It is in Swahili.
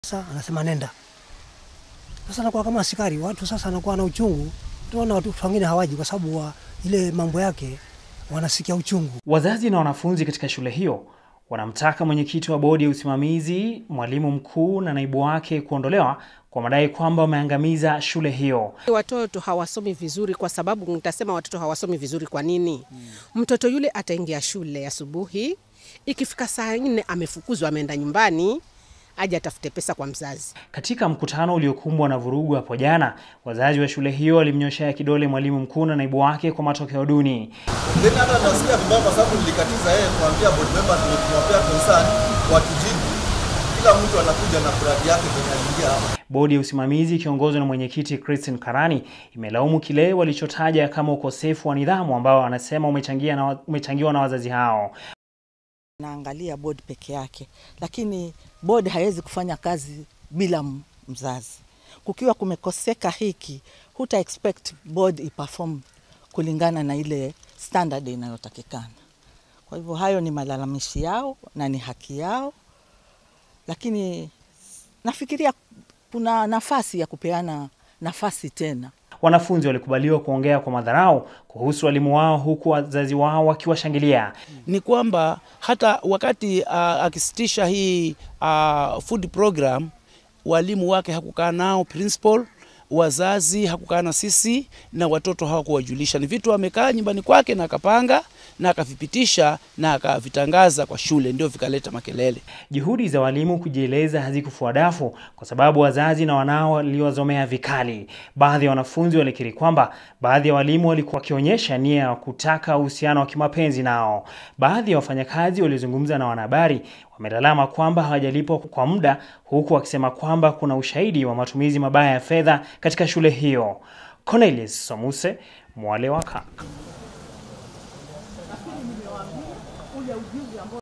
Sasa anasema nenda. Sasa anakuwa kama askari, watu sasa anakuwa na uchungu. Tunaona watu wengine hawaji kwa sababu wa ile mambo yake wanasikia uchungu. Wazazi na wanafunzi katika shule hiyo wanamtaka mwenyekiti wa bodi ya usimamizi, mwalimu mkuu na naibu wake kuondolewa kwa madai kwamba wameangamiza shule hiyo. Watoto hawasomi vizuri kwa sababu nitasema watoto hawasomi vizuri kwa nini? Mtoto yule ataingia shule asubuhi, ikifika saa nne amefukuzwa, ameenda nyumbani, aje atafute pesa kwa mzazi. Katika mkutano uliokumbwa na vurugu hapo jana, wazazi wa shule hiyo walimnyoshea kidole mwalimu mkuu na naibu wake kwa matokeo duni. Then hata nasikia vibaya kwa sababu nilikatiza yeye kuambia board members tumewapea concern watujibu. Kila mtu anakuja na mradi yake kwenye aliingia hapa. Bodi ya usimamizi ikiongozwa na mwenyekiti Christine Karani imelaumu kile walichotaja kama ukosefu wa nidhamu ambao wanasema umechangia na, umechangiwa na wazazi hao. naangalia board peke yake, lakini board haiwezi kufanya kazi bila m- mzazi. Kukiwa kumekoseka hiki, huta expect board iperform kulingana na ile standard inayotakikana. Kwa hivyo hayo ni malalamishi yao na ni haki yao, lakini nafikiria kuna nafasi ya kupeana nafasi tena. Wanafunzi walikubaliwa kuongea kwa madharau kuhusu walimu wao huku wazazi wao wakiwashangilia. ni kwamba hata wakati uh, akisitisha hii uh, food program walimu wake hakukaa nao principal wazazi hakukaa na sisi na watoto hawakuwajulisha. Ni vitu amekaa nyumbani kwake na akapanga na akavipitisha na akavitangaza kwa shule, ndio vikaleta makelele. Juhudi za walimu kujieleza hazikufua dafu kwa sababu wazazi na wanao waliwazomea vikali. Baadhi ya wanafunzi walikiri kwamba baadhi ya walimu walikuwa wakionyesha nia ya kutaka uhusiano wa kimapenzi nao. Baadhi ya wafanyakazi waliozungumza na wanahabari wamelalama kwamba hawajalipwa kwa muda, huku wakisema kwamba kuna ushahidi wa matumizi mabaya ya fedha katika shule hiyo. Cornelius Somuse, Mwale wa Kaka.